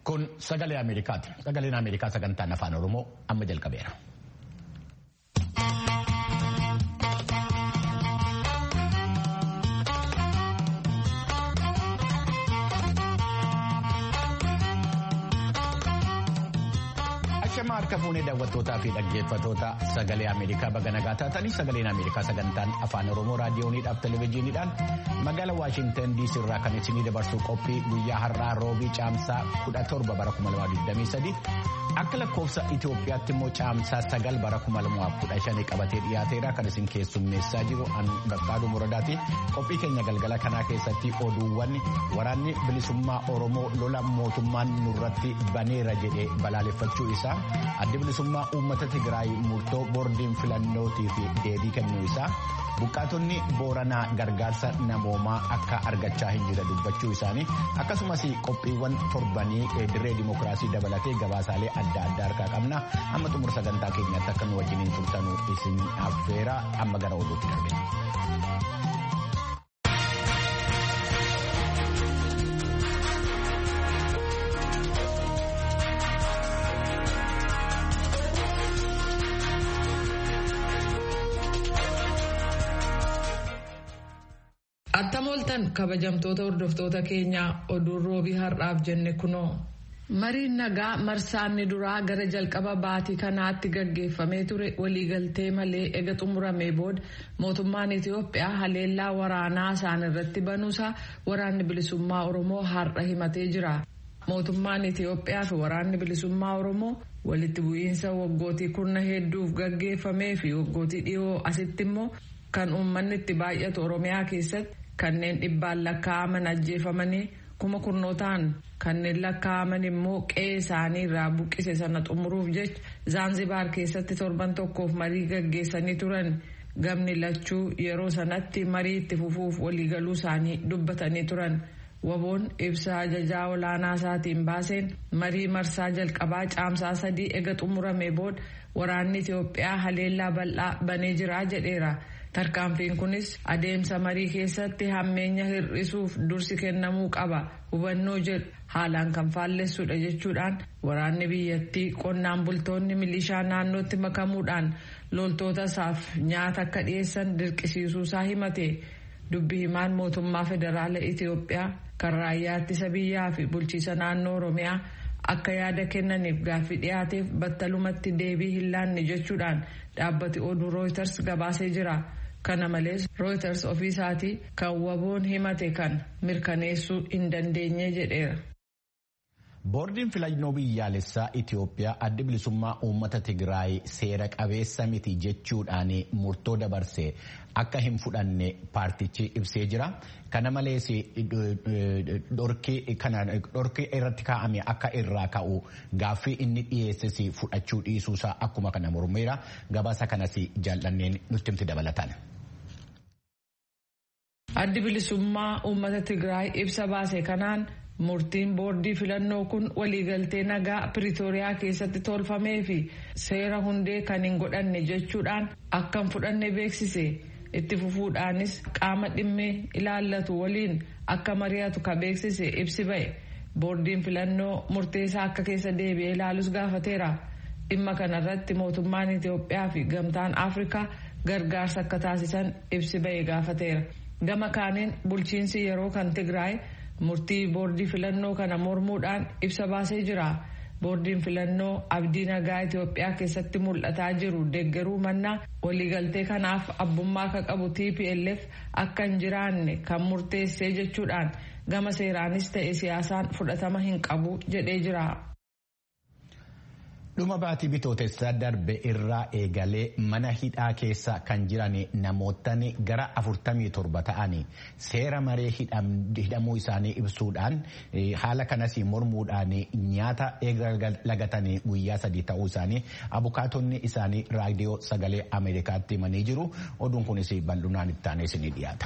Kun sagalee Ameerikaati. Sagaleen Ameerikaa sagantaan afaan Oromoo amma jalqabeera. Ashama harka fuunee daawwattootaa fi dhaggeeffatoota sagalee Ameerikaa baga nagaa taatanii sagaleen Ameerikaa sagantaan afaan Oromoo raadiyooniidhaaf televezyiiniidhaan magaalaa Waashintan DC irraa kan isinii dabarsuu qophii guyyaa har'aa roobii caamsaa 17 bara 2023 akka lakkoofsa Itoophiyaatti immoo caamsaa 9 bara 2015 qabatee dhiyaateera kan isin keessummeessaa jiru Gaqqaaduu Muradaati. Qophii keenya galgala kanaa keessatti oduuwwan waraanni bilisummaa Oromoo lola mootummaan nurratti baneera jedhee balaaleffachuu isaa addi bilisummaa uummata Tigraay murtoo boordiin filannootii fi deebii kennuu isaa buqqaatonni booranaa gargaarsa namoomaa akka argachaa hin jirre dubbachuu isaanii akkasumas qophiiwwan torbanii dirree dimokiraasii dabalatee gabaasaalee adda addaa harkaa qabna amma xumura sagantaa keenyaatti akka nu wajjiniin turtanuu isin affeera amma gara oduutti darbina. Attam ooltan kabajamtoota hordoftoota keenyaa oduun roobii har'aaf jenne kunoo. Mariin nagaa marsaanni duraa gara jalqaba baatii kanaatti gaggeeffamee ture waliigaltee malee ega xumuramee booda mootummaan Itoophiyaa haleellaa waraanaa isaan irratti banuusaa waraanni bilisummaa Oromoo har'a himatee jira. Mootummaan Itoophiyaa fi waraanni bilisummaa Oromoo walitti bu'iinsa waggootii kurna hedduuf gaggeeffamee fi waggootii dhiyoo asitti immoo kan uummanni itti baay'atu Oromiyaa keessatti kanneen dhibbaan lakkaa'aman ajjeefamanii kuma kurnootaan kanneen lakkaa'aman immoo qe'ee isaanii irraa buqqise sana xumuruuf jecha zaanzibaar keessatti torban tokkoof marii gaggeessanii turan gamni lachuu yeroo sanatti marii itti fufuuf waliigaluu isaanii dubbatanii turan. waboon ibsa ajajaa olaanaa isaatiin baaseen marii marsaa jalqabaa caamsaa sadii ega xumurame booda waraanni Itoophiyaa haleellaa bal'aa banee jira jedheera. Tarkaanfiin kunis adeemsa marii keessatti hammeenya hir'isuuf dursi kennamuu qaba hubannoo jedhu haalaan kan faallessudha jechuudhaan waraanni biyyattii qonnaan bultoonni milishaa naannootti makamuudhaan loltoota isaaf nyaata akka dhiyeessan dirqisiisuusaa himate dubbi himaan mootummaa federaala Itoophiyaa kan raayyaa ittisa biyyaa fi bulchiisa naannoo Oromiyaa akka yaada kennaniif gaaffii dhiyaateef battalumatti deebii hin laanne jechuudhaan dhaabbati oduu rooyiters gabaasee jira. kana malees rooyiters ofiisaatii kan waboon himate kan mirkaneessuu hin dandeenye jedheera. boordiin filannoo biyyaalessaa Itoophiyaa addi bilisummaa uummata Tigraay seera qabeessa miti jechuudhaan murtoo dabarse akka hin fudhanne paartichi ibsee jira. Kana malees dhorkii irratti kaa'ame akka irraa ka'u gaaffii inni dhiyeesses fudhachuu dhiisuusaa akkuma kana mormeera. Gabaasa kanas jaallanneen nutti himti dabalatan. Addi bilisummaa uummata Tigraay ibsa baase kanaan murtiin boordii filannoo kun waliigaltee nagaa piriitooriyaa keessatti tolfamee fi seera hundee kan hin godhanne jechuudhaan akka hin fudhanne beeksise itti fufuudhaanis qaama dhimmee ilaallatu waliin akka mari'atu ka beeksise ibsi ba'e boordiin filannoo murteessaa akka keessa deebi'ee ilaalus gaafateera dhimma kanarratti mootummaan Itoophiyaa fi gamtaan Afrikaa gargaarsa akka taasisan ibsi ba'e gaafateera gama kaaniin bulchiinsi yeroo kan Tigraay. murtii boordii filannoo kana mormuudhaan ibsa baasee jira boordiin filannoo abdii nagaa itiyoophiyaa keessatti mul'ataa jiru deeggaruu mannaa waliigaltee kanaaf abbummaa akka qabu tplf akka hin jiraanne kan murteessee jechuudhaan gama seeraanis ta'e siyaasaan fudhatama hin qabu jedhee jira. dhuma baatii bitootessaa darbe irraa eegalee mana hidhaa keessa kan jiran namootni gara 47 ta'anii seera maree hidhamuu isaanii ibsuudhaan haala kanas mormuudhaan nyaata lagatanii guyyaa sadii ta'uu isaanii abukaatonni isaanii raadiyoo sagalee ameerikaatti himanii jiru oduun kunis bal'inaan itti aanee isinii dhiyaata.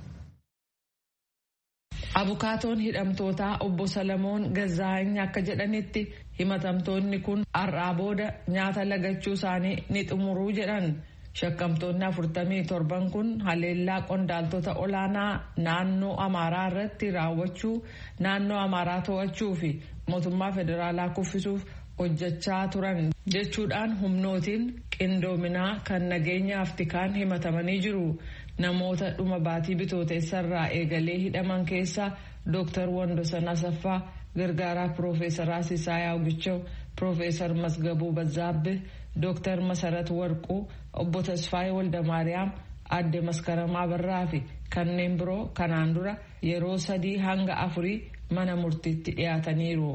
Abukaatoon hidhamtootaa obbo Salamoon Gazzaa'any akka jedhanitti himatamtoonni kun har'aa booda nyaata lagachuu isaanii ni xumuruu jedhan Shakkamtoonni afurtamii torban kun haleellaa qondaaltota olaanaa naannoo Amaaraa irratti raawwachuu naannoo Amaaraa to'achuu fi mootummaa federaalaa kuffisuuf hojjechaa turan jechuudhaan humnootiin qindoominaa kan nageenyaaf tikaan himatamanii jiru. Namoota dhuma baatii bitooteessarraa eegalee hidhaman keessa Dr. Wandosan Asaffaa, Gargaaraa Piroofeesaraa Sisaayyaa Ogichaw, Piroofeesar Masgabuu Bazzaabbe, Dr. Masarat Warquu, Obbo Tasfaayee Waldamaariyaam, Adde Maskaramaa Barraa fi kanneen biroo kanaan dura yeroo sadii hanga afurii mana murtiitti dhiyaataniiru.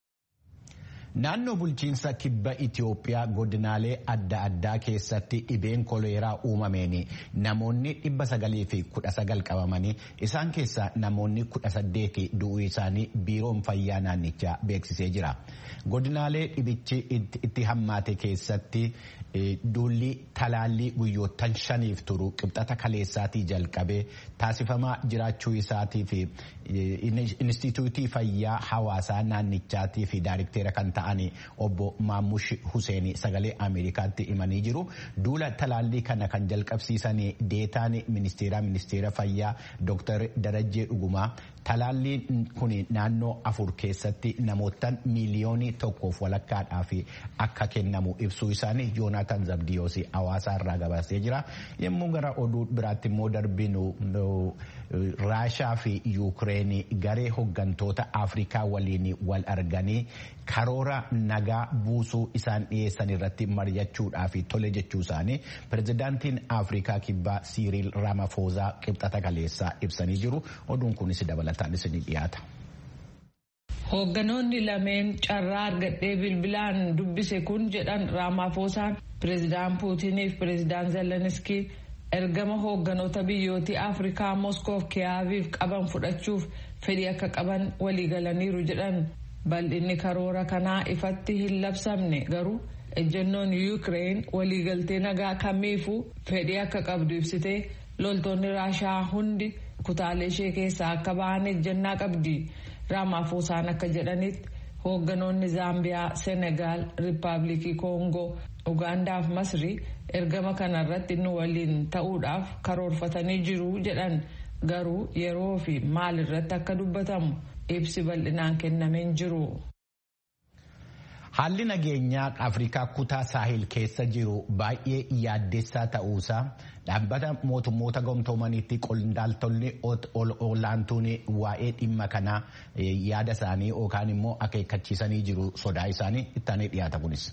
Naannoo bulchiinsa kibba Itoophiyaa godinaalee adda addaa keessatti dhibeen koleeraa uumameen namoonni dhibba sagalii fi kudha sagal qabamanii isaan keessaa namoonni kudha saddeeti du'uu isaanii biiroon fayyaa naannichaa beeksisee jira. Godinaalee dhibichi itti hammaate keessatti duulli talaallii guyyoottan shaniif turu qibxata kaleessaatii jalqabee taasifamaa jiraachuu isaatii fi Inistituutii Fayyaa Hawaasaa naannichaatii fi daayirikteera kan ta'an obbo Maamush Huseen sagalee Ameerikaatti himanii jiru. Duula talaallii kana kan jalqabsiisan deetaan ministeera ministeera fayyaa Dr. Darajjee Dhugumaa talaalliin kun naannoo afur keessatti namootaan miiliyoonii tokkoof walakkaadhaaf akka kennamu ibsuu isaanii Yoonaataan Zabdiyoos hawaasaa irraa gabaasee jira. Yommuu gara oduu biraatti immoo darbinu Raashaa fi Yuukireen garee hoggantoota Afrikaa waliin wal arganii karoora nagaa buusuu isaan dhiyeessan irratti mari'achuudhaaf tole jechuu isaanii pirezidaantiin Afrikaa kibbaa Siiriil Ramaphosa qibxata kaleessaa ibsanii jiru. Oduun kunis dabalataan isinii dhiyaata. Hoogganoonni lameen carraa argadhee bilbilaan dubbise kun jedhan Ramaphosaan pireezidaan Puutiniif pireezidaan Zeleniskii ergama hoogganoota biyyootii Afrikaa Moskoof Kiyaaviif qaban fudhachuuf fedhii akka qaban waliigalaniiru jedhan bal'inni karoora kanaa ifatti hin labsamne garuu ejjennoon Yuukireen waliigaltee nagaa kamiifuu fedhii akka qabdu ibsitee loltoonni Raashaa hundi kutaalee ishee keessaa akka ba'an ejjennaa qabdi. Ramaphosaan akka jedhanitti hoogganoonni Zaambiyaa, Senegaal, Riippaabilikii Koongoo, Ugaandaa fi Masrii ergama kanarratti nu waliin ta'uudhaaf karoorfatanii jiru jedhan garuu yeroo fi maal irratti akka dubbatamu ibsi bal'inaan kennameen jiru. Haalli nageenyaa Afrikaa kutaa saahil keessa jiru baay'ee yaaddessaa ta'uusaa dhaabbata mootummoota gamtoomaniitti qondaaltonni olaantuun waa'ee dhimma kanaa yaada isaanii yookaan immoo akeekkachiisanii jiru sodaa isaanii ittaanee dhiyaata kunis.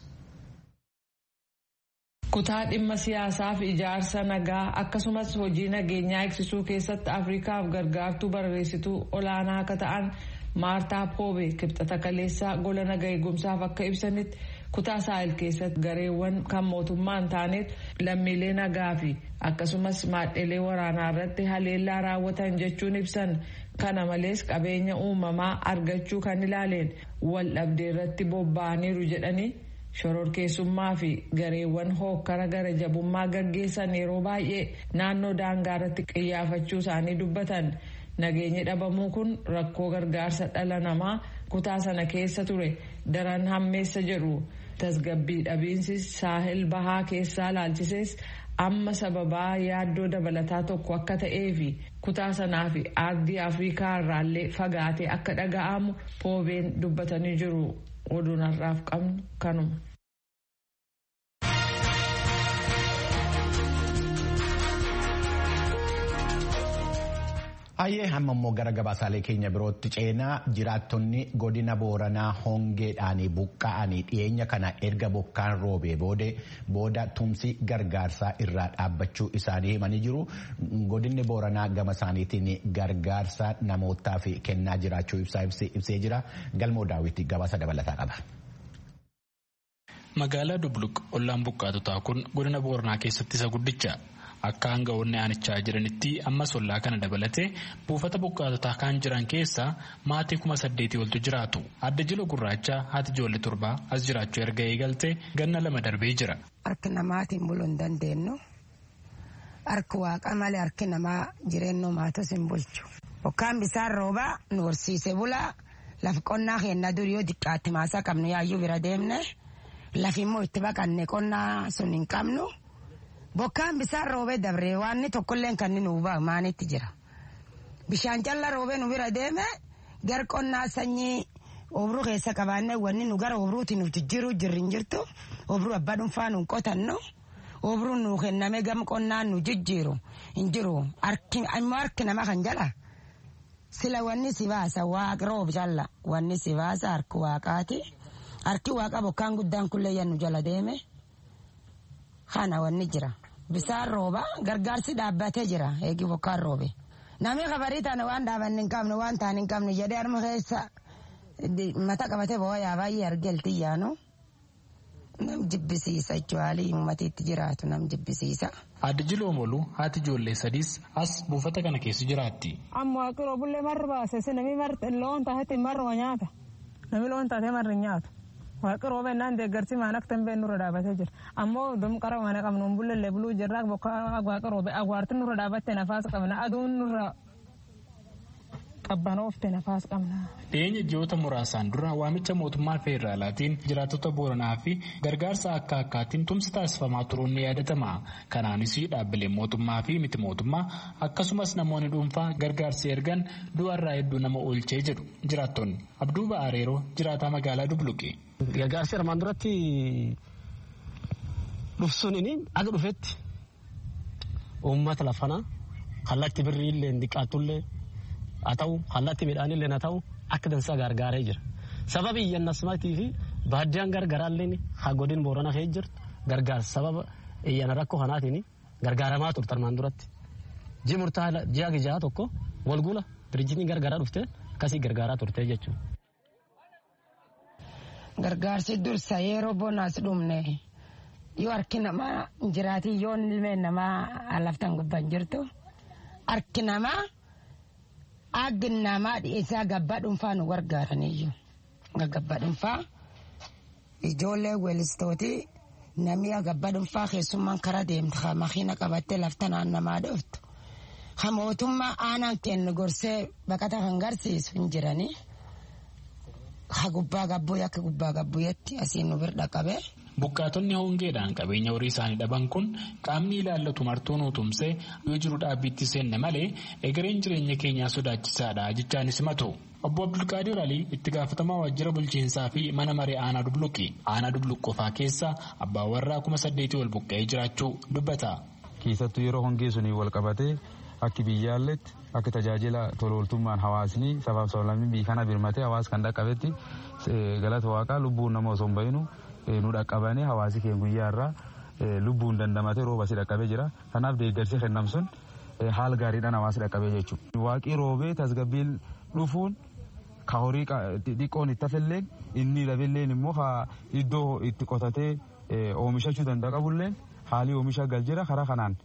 Kutaa dhimma siyaasaa fi ijaarsa nagaa akkasumas hojii nageenyaa eegsisuu keessatti Afrikaaf gargaartuu barreessituu olaanaa akka ta'an. maartaa poobe kibxata kaleessaa gola naga eegumsaaf akka ibsanitti kutaa saahil keessatti gareewwan kan mootummaan taaneet lammiilee nagaa fi akkasumas maadhelee waraanaa irratti haleellaa raawwatan jechuun ibsan kana malees qabeenya uumamaa argachuu kan ilaaleen wal dhabdee irratti bobba'aniiru jedhanii shororkeessummaa fi gareewwan hookkara gara jabummaa gaggeessan yeroo baay'ee naannoo daangaa irratti qiyyaafachuu isaanii dubbatan. Nageenyi dhabamuu kun rakkoo gargaarsa dhala namaa kutaa sana keessa ture daran hammeessa jedhu tasgabbii dhabiinsi saahil bahaa keessaa laalchisees amma sababaa yaaddoo dabalataa tokko akka ta'ee fi kutaa sanaa fi aardii afrikaa irraallee fagaatee akka dhaga'amu poobeen dubbatanii jiru oduun har'aaf qabnu kanuma. Hayyee hamma immoo gara gabaasaalee keenya birootti ceenaa jiraattonni godina booranaa hongeedhaan buqqa'anii dhiyeenya kana erga bokkaan roobee boode booda tumsi gargaarsaa irraa dhaabbachuu isaanii himanii jiru. Godinni booranaa gama isaaniitiin gargaarsa namootaaf kennaa jiraachuu ibsee jira. Galmoo daawwitti gabaasa dabalataa qaba. Magaalaa Dubluq ollaan buqqaatotaa kun godina booranaa keessatti isa guddicha. Akka hanga'oonni aanichaa jiranitti ammas ollaa kana dabalatee buufata buqqaatotaa kan jiran keessaa maatii kuma saddeetii oltu jiraatu. Adda jila gurraacha haati ijoollee torbaa as jiraachuu erga eegalte ganna lama darbee jira. Harki namaatiin buluu hin dandeenyu. Harki waaqa malee harki namaa jireenya maatos hin bulchu. Bokkaan bisaan roobaa nu horsiise bulaa lafa qonnaa keenya durii yoo xiqqaatti maasaa qabnu yaayyuu bira deemne lafi immoo itti baqanne qonnaa sun hin qabnu. bokkaan bisaan roobee dabree waanni tokkolleen kan nu ba'a maanitti jira. Bishaan callaa roobee nu bira deeme gar qonnaa sanyii obruu keessa qabaannee wanni nu gara obruuti nuuf jijjiiruu jirri hin jirtu obruu abbaa dhuunfaa nu qotannu obruu nu kenname gam qonnaan nu jijjiiru hin jiru immoo harki nama kan jala sila wanni si baasa waaq roob jalla wanni si baasa harki waaqaati harki waaqa bokkaan guddaan kullee yannu jala deeme kana wanni jira bisaan rooba gargaarsi dhaabbatee jira eegi bokkaan roobe namni kabarii taane waan dhaabanne hin qabne waan taane hin qabne jedhee harma keessa mata qabatee boo yaa baay'ee argelti yaanu nam jibbisiisa jechuun uummatiitti jiraatu nam jibbisiisa. Addi Jiloomolu haati ijoollee sadiis as buufata kana keessa jiraatti. Amma waaqiroo bullee marri baase namni loon taatetti marruma nyaata namni loon taatee marri nyaatu. Waaqiroo bennaan deeggarsi maan akka tambeen nurra dhaabatee jira. Ammoo dum qara mana qabnu bullellee buluu jirra bokka waaqiroo agwaarti nurra dhaabattee nafaas qabna aduun nurra qabbanoofte nafaas qabna. Dhiyeenya ji'oota muraasaan dura waamicha mootummaa feederaalaatiin jiraattota Booranaa fi gargaarsa akka akkaatiin tumsi taasifamaa turuun ni yaadatama. Kanaanis dhaabbileen mootummaa fi miti mootummaa akkasumas namoonni dhuunfaa gargaarsi ergan du'arraa hedduu nama oolchee jedhu jiraattonni. Abduu Ba'aareeroo jiraataa magaalaa Dubluqe. Gargaarsi armaan duratti dhufsuun aga dhufetti uummata lafanaa kallatti birrii illee diqqaattullee haa ta'u kallatti midhaanillee haa ta'u akka dansaa gargaaree jira. Sababa iyyannasmaatii fi baaddiyaan gargaraallee haa godin boorana kee jirtu gargaarsa sababa iyyana rakkoo kanaatiin gargaaramaa turte armaan duratti. Ji'a murtaa ji'a gijaa tokko walgula dirjitiin gargaaraa dhufte akkasii gargaaraa turte jechuudha. Gargaarsi dursa yeroo bonaas dhumne yoo harki namaa jiraatii yoo ilmeen namaa laftan gubban jirtu harki namaa aggi namaa dhiyeessaa gabbaa dhuunfaa nu gargaaraniyyuu gabbaa dhuunfaa ijoollee weelistootii namni gabbaa dhuunfaa keessummaan karaa deemtu ha makiina qabattee lafta naannamaa dhuftu ha mootummaa aanaan kennu gorsee baqata kan garsiisu hin jiranii. ha gubbaa gabbuu akka gubbaa gabbuuyetti asiin nu bira qabee. Buqqaatonni hongeedhaan qabeenya horii isaanii dhaban kun qaamni ilaallatu martuu nu tumsee yoo jiru dhaabbiitti seenne malee egereen jireenya keenyaa sodaachisaadha jechaanis himatu. Obbo Abdulqaadir Alii itti gaafatamaa waajjira bulchiinsaa fi mana maree aanaa dubluqi. Aanaa dubluq qofaa keessa abbaa warraa kuma saddeetii ol buqqa'ee jiraachuu dubbata. Keessattuu yeroo hongee sunii wal qabatee akki biyyaalletti akka tajaajila tolooltummaan hawaasni sabaaf sablammii biyya kana birmatee hawaas kan dhaqqabetti galata waaqaa lubbuun nama osoo hin bahinu nu dhaqqabanii hawaasi keenya guyyaa irraa lubbuun dandamatee rooba si dhaqqabee jira. Kanaaf deeggarsi kennam sun haala gaariidhaan hawaasi dhaqqabee jechuudha. Waaqii roobee tasgabbiin dhufuun ka horii xiqqoon itti hafilleen inni dhabilleen immoo iddoo itti qotatee oomishachuu danda'a qabulleen haalii oomisha gal jira karaa kanaan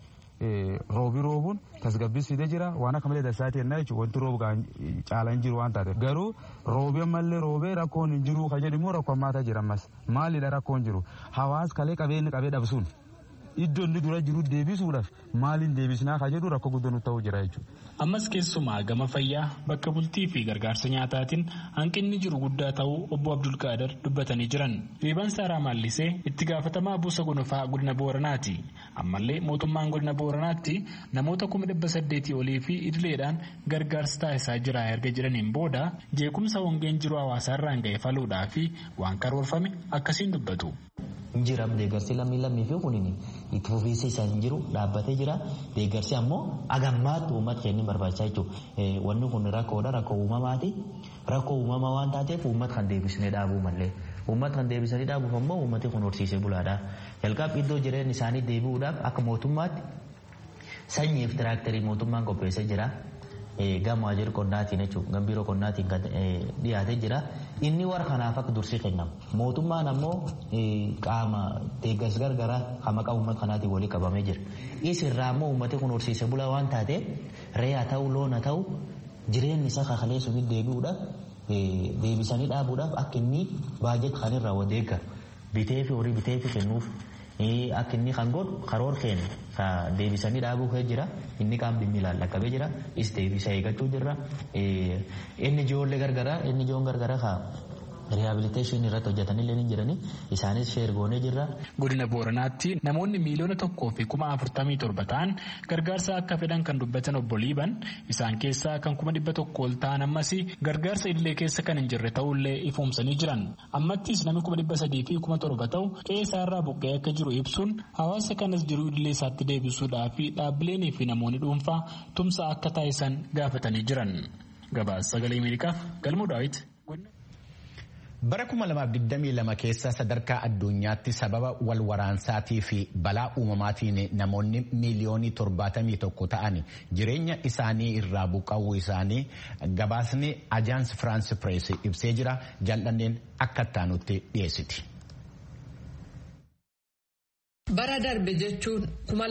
roobi roobuun tasgabbisiisee jira waan akka malee dasaati jennaa jechuudha wanti roobu caalaan hin jiru waan taateef garuu roobee ammallee roobee rakkoon hin jiru kan jedhu immoo rakkoo hammaataa jira ammas maalidha rakkoon jiru hawaas kalee qabeenyi qabee dhabsuun iddoo inni dura jiru deebisuudhaaf maaliin deebisnaa kan jedhu rakkoo guddoo nutti ta'uu jira jechuudha. Ammas keessumaa gama fayyaa bakka bultii fi gargaarsa nyaataatiin hanqinni jiru guddaa ta'uu obbo Abdulqaadir dubbatanii jiran. Riibaan Saaraa Maallisee itti gaafatamaa buusa gonofaa godina Booranaati. Ammallee mootummaan godina Booranaatti namoota kuma dhibba saddeetii olii fi idileedhaan gargaarsa taasisaa jira erga jedhaniin booda jeequmsa hongeen jiru hawaasaarraan ga'e faluudhaa fi waan karoorfame akkasiin dubbatu. Jiraam deeggarsi lammii lammii fi kunin itti fufiinsa isaa hin jiru dhaabbatee jira. Deeggarsi ammoo agammaatti uummata keenya barbaachisaa jechuudha. Wanni kun rakkoodha rakkoo uumamaati. Rakkoo uumamaa waan taateef uummata kan deebisnee dhaabuu malee. Uummata kan deebisanii dhaabuuf ammoo uummati kun horsiisee bulaadha. Jalqaba iddoo jireenya isaanii deebi'uudhaaf akka mootummaatti sanyiif tiraaktarii mootummaan qopheessee jira. Gama waajjira qonnaatiin jechuudha. Gama biiroo qonnaatiin kan dhiyaatee jira. Inni warra kanaaf akka dursii kennama. Mootummaan ammoo qaama deeggarsa gargaraa kan maqaa uummata kanaatiin walii qabamee jira. Isirraa ammoo uummati kun horsiisee bulaa waan taateef re'aa ta'uu loon haa ta'u jireenyi isaa kakalee sunitti deebi'uudhaaf deebisanii dhaabuudhaaf akka inni baajet kan irraa wadeeggaru bitee fi horii bitee fi kennuuf akka inni kan godhu karoor keenya ka deebisanii dhaabuu kee jira inni qaam dhimmi ilaallaqabee jira is deebisa eeggachuu jirra inni ijoollee gargaraa inni ijoon gargaraa ka riihabiliteeshinii irratti hojjetanillee ni jirani isaanis sheer goonee jirra. Godina Booranaatti namoonni miiliyoona tokkoo fi kuma afurtamii torba ta'an gargaarsa akka fedhan kan dubbatan obbo Liiban isaan keessaa kan kuma dhibba tokko ol ta'an ammas gargaarsa illee keessa kan hin jirre ta'ullee ifoomsanii jiran. Ammattis namni kuma dhibba sadii fi kuma torba ta'u qe'ee isaarraa buqqa'ee akka jiru ibsuun hawaasa kanas jiruu idilee isaatti deebisuudhaa fi dhaabbileenii fi namoonni dhuunfaa tumsa akka taasisan gaafatanii jiran. Gabaasa sagalee Ameerikaaf galmuu daawwiti. Bara 2022 keessa sadarkaa addunyaatti sababa wal waraansaatii fi balaa uumamaatiin namoonni miiliyoonii 71 ta'an jireenya isaanii irraa buqqa'uu isaanii gabaasni ajaans firaans pirees ibsee jira jal'anneen akka ittaanutti dhiyeessiti. Bara darbe jechuun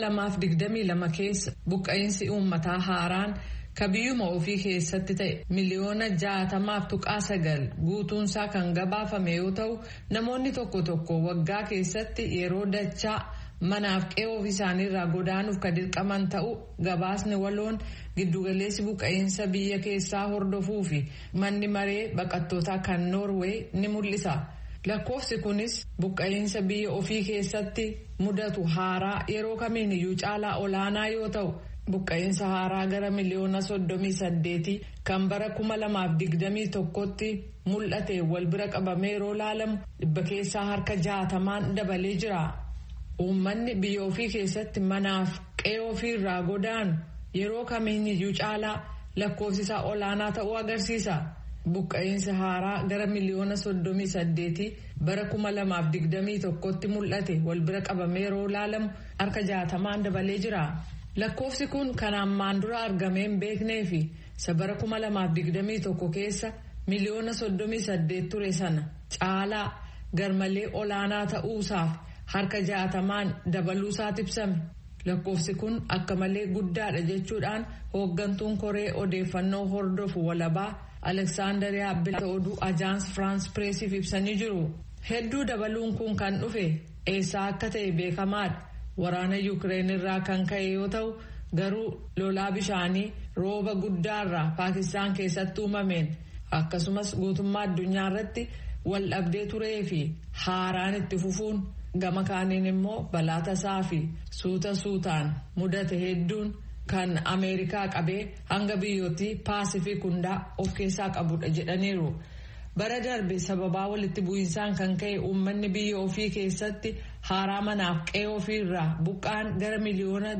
2022 keessa buqqa'insi uummataa haaraan ka biyyuma ofii keessatti ta'e miliyoona jaatamaaf tuqaa sagal guutuunsaa kan gabaafame yoo ta'u namoonni tokko tokko waggaa keessatti yeroo dachaa manaaf qe'ee ofii isaaniirraa godaanuuf ka dirqaman ta'u gabaasni waloon giddugaleessi buqqa'insa biyya keessaa hordofuu fi manni maree baqattootaa kan noorwee ni mul'isa. lakkoofsi kunis buqqa'insa biyya ofii keessatti mudatu haaraa yeroo kamiin iyyuu caalaa olaanaa yoo ta'u. buqqa'insa haaraa gara miliyoona soddomii saddeetii kan bara kuma lamaaf digdamii tokkotti mul'ate wal bira qabamee yeroo laalamu dhibba keessaa harka jaatamaan dabalee jira. Uummanni biyya ofii keessatti manaaf qe'ee ofii irraa godaanu yeroo kamiiniyyuu caalaa lakkoofsisaa olaanaa ta'uu agarsiisa. Buqqa'insa haaraa gara miliyoona soddomii saddeetii bara kuma lamaaf digdamii tokkotti mul'ate wal bira qabamee yeroo laalamu harka jaatamaan dabalee jira. Lakkoofsi kun kan ammaan dura argamee hin beeknee fi isa bara kuma lamaaf digdamii tokko keessa miliyoona soddomii saddeet ture sana caalaa garmalee olaanaa ta'uusaaf harka jaatamaan dabaluusaat ibsame. Lakkoofsi kun akka malee guddaadha jechuudhaan hooggantuun koree odeeffannoo hordofu walabaa Aleksaandariyaa Bilata oduu Ajaans Firaans Pireesiif ibsanii jiru. Hedduu dabaluun kun kan dhufe eessaa akka ta'e beekamaadha. Waraana Yukireen irraa kan ka'e yoo ta'u garuu lolaa bishaanii rooba guddaarraa Paakistaan keessatti uumameen akkasumas guutummaa addunyaa irratti wal dhabdee turee fi haaraan itti fufuun gama kaaniin immoo balaa tasaa fi suuta suutaan mudate hedduun kan Ameerikaa qabee hanga biyyootti paasifik hundaa of keessaa qabudha jedhaniiru. bara darbe sababaa walitti bu'insaan kan ka'e uummanni biyya ofii keessatti haaraa manaaf qe'ee ofii irraa buqqaan gara miliyoona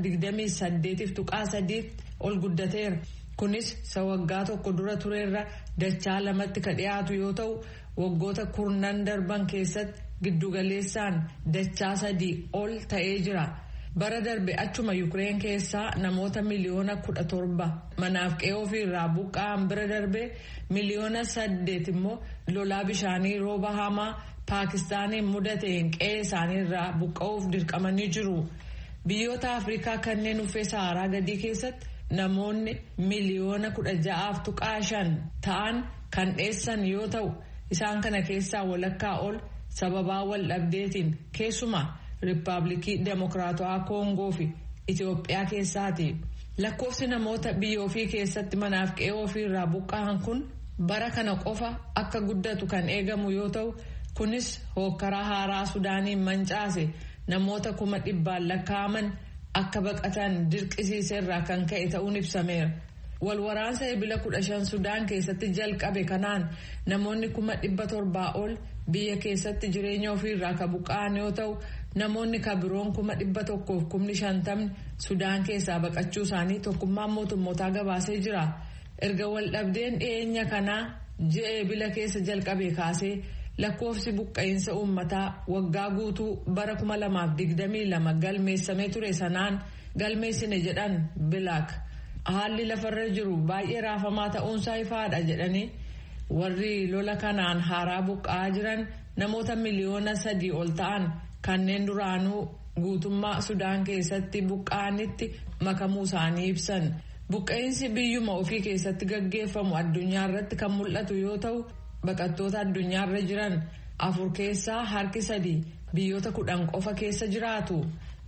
28 tuqaa sadiitti ol guddateera kunis isa waggaa tokko dura tureerra dachaa lamatti ka dhiyaatu yoo ta'u waggoota kurnan darban keessatti giddugaleessaan dachaa sadii ol ta'ee jira. bara darbe achuma yukireen keessaa namoota miliyoona kudha torba manaaf qe'ee ofii irraa buqqa'an bira darbe miliyoona saddeet immoo lolaa bishaanii rooba hamaa paakistaaniin mudateen qe'ee isaanii irraa buqqa'uuf dirqamanii jiru biyyoota afrikaa kanneen uffee saharaa gadii keessatti namoonni miliyoona kudha ja'aaf tuqaa shan ta'an kan dheessan yoo ta'u isaan kana keessaa walakkaa ol sababaa wal dhabdeetiin keessumaa. Riippaabilikii Demokiraatawaa Koongoo fi Itoophiyaa keessaati. Lakkoofsi namoota biyya ofii keessatti manaaf qe'ee ofii irraa buqqa'an kun bara kana qofa akka guddatu kan eegamu yoo ta'u kunis hookkaraa haaraa Sudaaniin mancaase namoota kuma dhibbaan lakkaa'aman akka baqatan dirqisiiserraa kan ka'e ta'uun ibsameera. Walwaraansa ebila kudha shan Sudaan keessatti jalqabe kanaan namoonni kuma dhibba torbaa ol biyya keessatti jireenya ofiirraa ka buqqa'an yoo ta'u namoonni ka biroon kuma dhibba tokkoof kumni shantamni Sudaan keessaa baqachuu isaanii tokkummaan mootummootaa gabaasee jira. Erga waldhabdeen dhiyeenya kanaa ji'a ebila keessa jalqabe kaasee lakkoofsi buqqa'insa uummataa waggaa guutuu bara kuma lamaaf digdamii lama galmeessamee ture sanaan galmeessine jedhan bilaak. haalli lafarra jiru baay'ee raafamaa ta'uunsaa ifaadha jedhanii warri lola kanaan haaraa buqqa'aa jiran namoota miliyoona sadii ol ta'an kanneen duraanuu guutummaa sudaan keessatti buqqa'anitti makamuu isaanii ibsan buqqa'insi biyyuma ofii keessatti gaggeeffamu addunyaa irratti kan mul'atu yoo ta'u baqattoota addunyaarra jiran afur keessaa harki sadii biyyoota kudhan qofa keessa jiraatu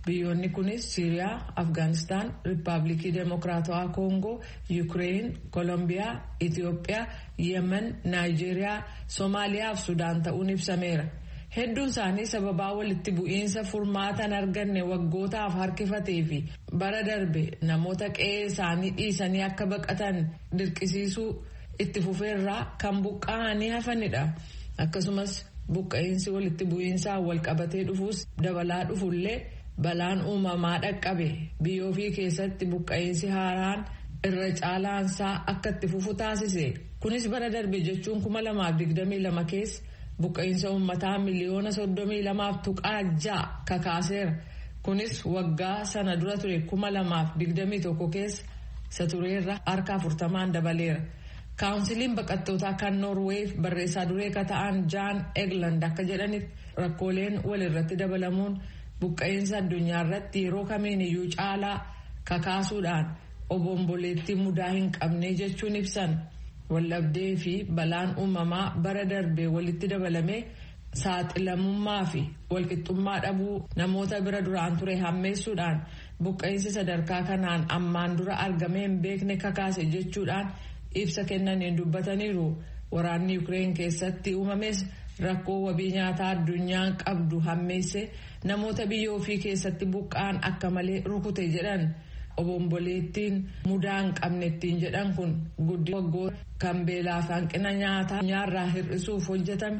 Biyyoonni kunis Siiriyaa, Afgaanistaan, Riippaabilikii Demokiraatawaa Koongoo, Yukireen, Koolombiyaa, Itiyoophiyaa, Yemen, Naayijeeriyaa, Soomaaliyaa fi Sudaan ta'uun ibsameera. Hedduun isaanii sababaa walitti bu'iinsa furmaatan arganne waggootaaf harkifatee fi bara darbe namoota qe'ee isaanii dhiisanii akka baqatan dirqisiisuu itti fufeerraa kan buqqa'anii hafanidha. Akkasumas buqqa'iinsi walitti bu'iinsaan wal qabatee dhufuus dabalaa dhufullee balaan uumamaa dhaqqabe biyya ofii keessatti buqqa'iinsi haaraan irra caalaansaa akka itti fufu taasise. Kunis bara darbe jechuun kuma lamaaf digdamii lama keessa. buqqa'iinsa uummataa miliyoona soddomii lamaaf tuqaa ja'a kakaaseera kunis waggaa sana dura ture kuma lamaaf digdamii tokko keessa isa tureerra harka afurtamaan dabaleera kaawunsiliin baqattootaa kan noorweef barreessaa duree ka ta'an jaan egland akka jedhanitti rakkooleen walirratti dabalamuun buqqa'iinsa addunyaa irratti yeroo kamiin iyyuu caalaa kakaasuudhaan obomboleettii mudaa hin qabne jechuun ibsan. wallabdee fi balaan uumamaa bara darbee walitti dabalamee saaxilamummaa fi walqixxummaa dhabuu namoota bira duraan ture hammeessuudhaan buqqa'iinsi sadarkaa kanaan ammaan dura argamee hin beekne kakaase jechuudhaan ibsa kennaniin dubbataniiru waraanni yukireen keessatti uumames rakkoo wabii nyaataa addunyaan qabdu hammeesse namoota biyya ofii keessatti buqqa'an akka malee rukute jedhan. obomboleettiin mudaa hin qabne ittiin jedhan kun guddina waggoota kan beelaa fi hanqina nyaataa nyaarraa hir'isuuf hojjetame.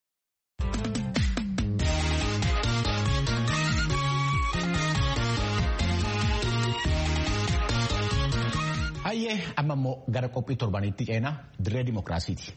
Hayyee amma immoo gara qophii torbanitti ceenaa dirree dimokiraasiiti.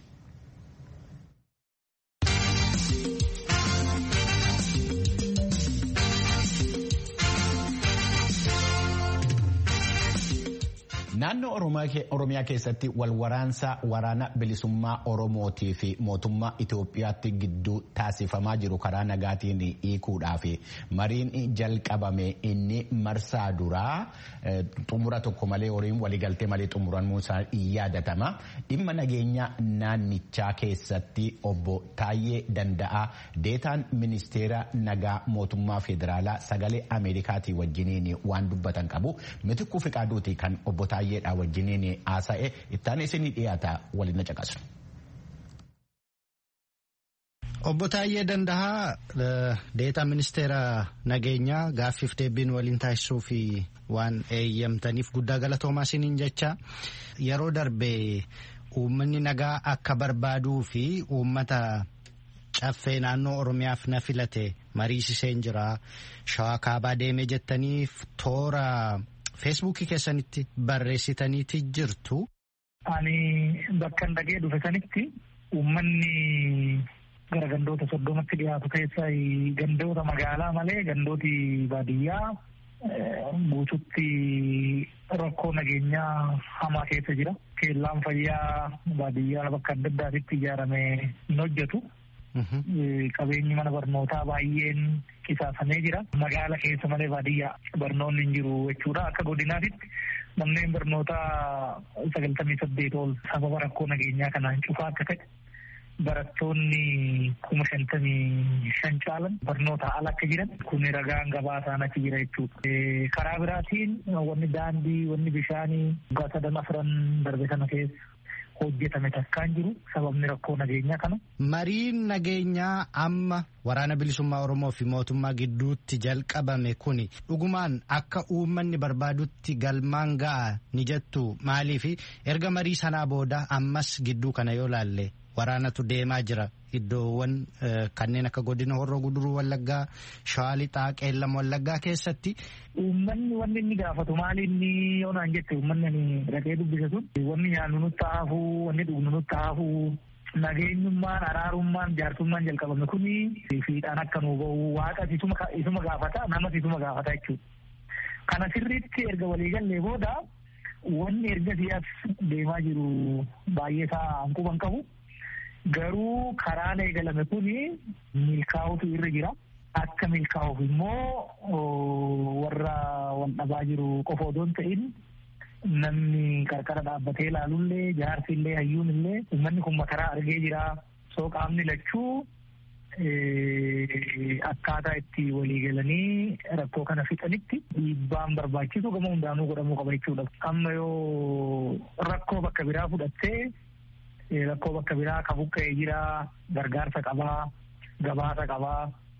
Naannoo Oromiyaa keessatti walwaraansa waraana bilisummaa Oromootii fi mootummaa Itoophiyaatti gidduu taasifamaa jiru karaa nagaatiin hiikuudhaaf mariin jalqabame inni marsaa duraa xumura tokko malee horiin waliigaltee malee xumuramuu isaa yaadatama. Dhimma nageenya naannichaa keessatti obbo Taayyee Danda'aa deetaan ministeera nagaa mootummaa federaalaa sagalee Ameerikaatii wajjiniin waan dubbatan qabu. Mitikkuu Fiqaaduuti kan obbo Taayyee baay'eedha wajjiniin haasa'e ittaan isinii dhiyaata waliin na caqasu. Obbo Taayyee Danda'aa deetaa ministeera nageenyaa gaaffiif deebiin waliin taasisuu fi waan eeyyamtaniif guddaa galatoomaa isiniin jecha yeroo darbe uummanni nagaa akka barbaaduu fi uummata caffee naannoo Oromiyaaf na filate mariisiseen jira shawaa kaabaa deemee jettaniif toora. feesbuukii keessanitti barreessitaniiti jirtu. Ani bakka dhagee dhufe sanitti uummanni gara gandoota soddomatti dhiyaatu keessa gandoota magaalaa malee gandooti baadiyyaa guututti rakkoo nageenyaa hamaa keessa jira. Keellaan fayyaa baadiyyaa bakka adda addaatitti ijaarame hin hojjetu. Qabeenyi mana barnootaa baay'een qisaasamee jira. Magaala keessa malee baadiyyaa barnoonni hin jiru jechuudha. Akka godinaatitti manneen barnootaa sagaltamii saddeet ol sababa rakkoo nageenyaa kanaan cufaa akka ta'e barattoonni kuma shantamii shan caalan barnoota ala akka jiran kun ragaan gabaasaan achi jira jechuudha. Karaa biraatiin wanni daandii, wanni bishaanii waggaa sadan afran darbe kana keessa hojjetame takkaan jiru sababni rakkoo nageenyaa kana. Mariin nageenyaa amma waraana bilisummaa Oromoo fi mootummaa gidduutti jalqabame kuni dhugumaan akka uummanni barbaadutti galmaan ga'a ni jettu maaliif erga marii sanaa booda ammas gidduu kana yoo laalle waraanatu deemaa jira iddoowwan kanneen akka godina horroo guduruu wallaggaa shawaa lixaa qeellam wallaggaa keessatti. Uummanni wanni inni gaafatu maali inni yoo naan jette uummanni ani dhaqee dubbise sun wanni nyaannu nutti haafuu wanni dhugnu nutti haafuu nageenyummaan araarummaan jaarsummaan jalqabame kuni fiidhaan akka nuu bahu waaqas isuma gaafata namas isuma gaafata jechuudha. Kana sirriitti erga waliigallee booda wanni erga siyaas deemaa jiru baay'ee isaa hanquban qabu. Garuu karaan eegalame kuni milkaa'utu irra jira. Akka milkaa'uuf immoo warra wal dhabaa jiru qofa odoo hin ta'in namni qarqara dhaabbatee ilaalullee jaarsillee hayyuunillee uummanni kun makaraa argee jira. Soo qaamni lachuu akkaataa itti walii galanii rakkoo kana fixanitti dhiibbaan barbaachisu gama hundaanuu godhamuu qaba jechuudha. Amma yoo rakkoo bakka biraa fudhattee rakkoo bakka biraa ka buqqa'ee jira gargaarsa qabaa gabaasa qabaa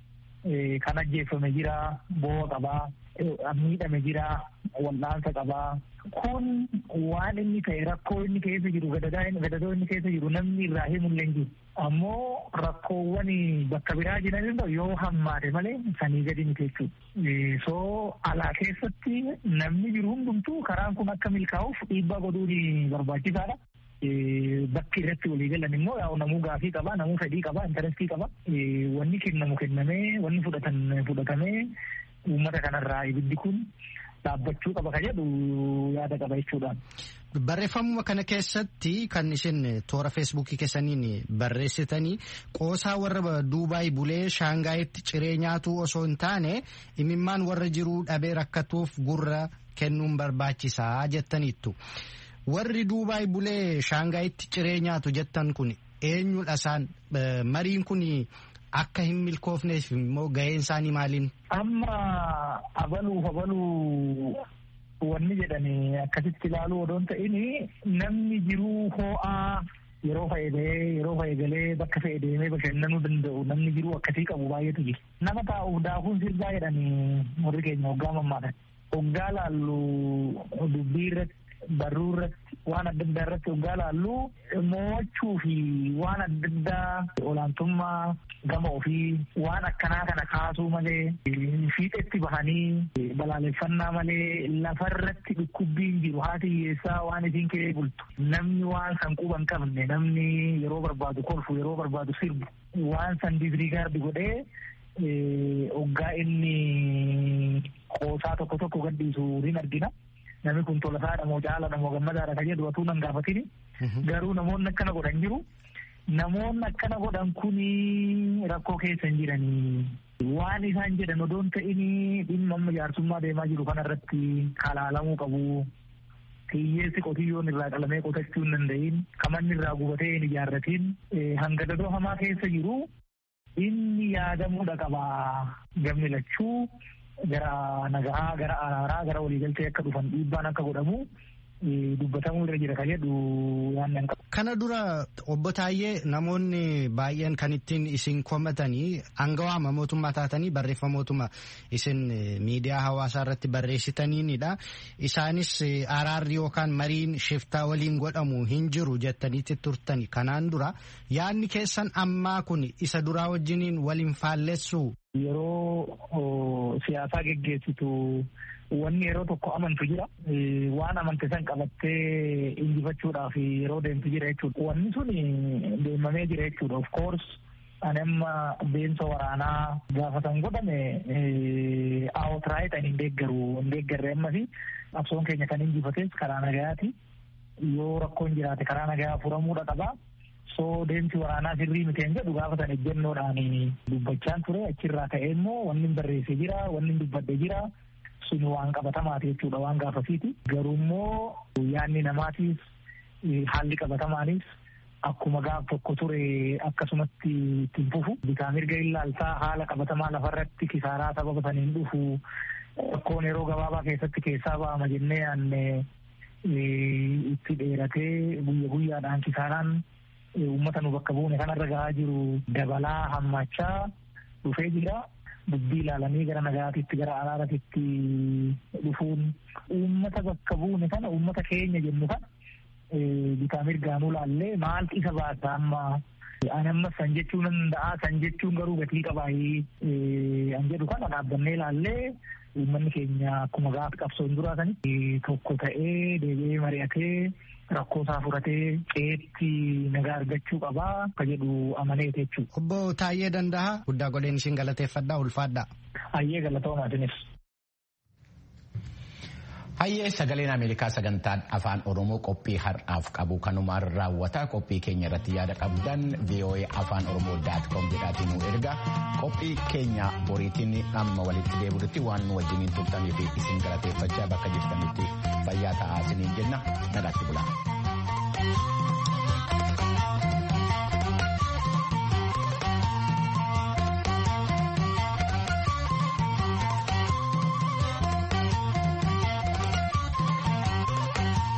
kan ajjeeffame jira boo'a qabaa miidhame jira wal'aansa qabaa kun waan inni ta'e rakkoo inni keessa jiru gadadoo inni keessa jiru namni irraa himullee jiru ammoo rakkoowwan bakka biraa jiran yoo hammaate malee sanii gadi miti jechuudha. soo alaa keessatti namni jiru hundumtuu karaan kun akka milkaa'uuf dhiibbaa godhuun barbaachisaadha. bakki irratti walii galan immoo yaa'u namuu gaafii qaba namuu fedhii qaba intarestii qaba wanni kennamu kennamee wanni fudhatan fudhatamee uummata kanarraa ibiddi kun dhaabbachuu qaba ka jedhu yaada qaba jechuudha. Barreeffamuma kana keessatti kan isin toora feesbuukii keessaniin barreessitanii qoosaa warra Duubaay bulee Shaangaayitti ciree nyaatuu osoo hin taane imimmaan warra jiruu dhabee rakkatuuf gurra kennuun barbaachisaa jettaniittu. Warri Duubaay bulee Shaangaayitti ciree nyaatu jettan kun eenyudha isaan mariin kun akka hin milkoofneef immoo gaheen isaanii maaliin? Amma abaluuf abaluu wanni jedhani akkasitti ilaaluu odoon ta'in namni jiruu hoo'aa yeroo fayyadee yeroo fayyadalee bakka fayyadamee bashannanuu danda'u namni jiruu akkasii qabu baay'eetu jira. Nama taa'uuf daakuun sirbaa jedhanii warri keenya hoggaa mammaadhan. Hoggaa laallu dubbii irratti barruu irratti waan adda addaa irratti hoggaa laallu mo'achuu fi waan adda addaa olaantummaa gama ofii waan akkanaa kana kaasuu malee fiixetti bahanii balaaleffannaa malee lafarratti dhukkubbiin jiru haati hiyyeessaa waan isiin kiree bultu namni waan san quba hin qabne namni yeroo barbaadu kolfu yeroo barbaadu sirbu waan san disrigaardi godhee hoggaa inni qoosaa tokko tokko gadhiisu hin argina. namni kun tolasaadha moo caalaadha moo gammadaadha ka jedhu atuu nan gaafatini garuu namoonni akkana godhan jiru namoonni akkana godhan kuni rakkoo keessa hin jiranii waan isaan jedhan odoon ta'ini dhimma amma jaarsummaa deemaa jiru kanarratti kalaalamuu qabu hiyyeessi qotiyyoon irraa qalamee qotachuu hin danda'in kamanni irraa gubatee hin ijaarratiin hanga dadoo hamaa keessa jiru inni yaadamuudha qaba gamni lachuu gara nagahaa gara araaraa gara waliigaltee akka dhufan dhiibbaan akka godhamu dubbatamuu irra jira kan jedhu yaannan qabu. Kana dura obbo Taayyee namoonni baay'een kan ittiin isin komatanii aangawaama mootummaa taatanii barreeffamootuma isin miidiyaa hawaasaa irratti barreessitaniinidha. Isaanis araarri yookaan mariin shiftaa waliin godhamu hin jiru jettaniitti turtani. Kanaan dura yaadni keessan ammaa kun isa duraa wajjiniin waliin faallessu. Yeroo siyaasaa geggeessitu wanni yeroo tokko amantu jira. Waan amante san qabattee injifachuudhaaf yeroo deemtu jira jechuudha. Wanni sun deemamee jira jechuudha. Of course ani amma deemsa waraanaa gaafatan godhame awotiraayit ani hin deeggaru hin deeggarre ammas absoon keenya kan injifates karaa nagayaati. Yoo rakkoon jiraate karaa nagayaa furamuudha qaba. soo deemsi waraanaa sirrii miteen jedhu gaafatan ejjennoodhaan dubbachaan ture achirraa ka'ee immoo wanni barreesse jira wanni dubbadde jira sun waan qabatamaati jechuudha waan gaafasiiti garuu immoo yaanni namaatiif haalli qabatamaanis akkuma gaaf tokko ture akkasumatti ittiin fufu bitaa mirga illaaltaa haala qabatamaa lafarratti kisaaraa sababa saniin dhufu rakkoon yeroo gabaabaa keessatti keessaa ba'ama jennee yaanne itti dheeratee guyya guyyaadhaan kisaaraan uummata nu bakka buune kanarra gahaa jiru dabalaa hammachaa dhufee jira. Dubbii ilaalanii gara nagaatitti gara araaratitti dhufuun uummata bakka buune kana uummata keenya jennu kana bitaa mirgaanuu laallee maaltu isa baasa amma ani amma san jechuu nan danda'a san jechuun garuu gatii qabaayii an jedhu kana dhaabbannee laallee uummanni keenya akkuma gaafa qabsoon duraatanitti tokko ta'ee deebi'ee mari'atee rakkoo isaa furatee ceetti nagaa argachuu qabaa ka jedhu amaneeti jechuudha. Obbo Taayyee Danda'a guddaa godheen isin galateeffadhaa ulfaadhaa. Hayyee galatoomaatiinis. Hayyee sagaleen Ameerikaa sagantaan afaan Oromoo qophii har'aaf qabu kanumaan raawwata qophii keenya irratti yaada qabdan VOA afaan Oromoo daat koom jedhaatiin nu erga qophii keenya boriitiin amma walitti deebi'utti waan nu wajjiniin turtanii fi isin galateeffachaa bakka jirtanitti fayyaa ta'aa isiniin jenna nagaatti bulaa.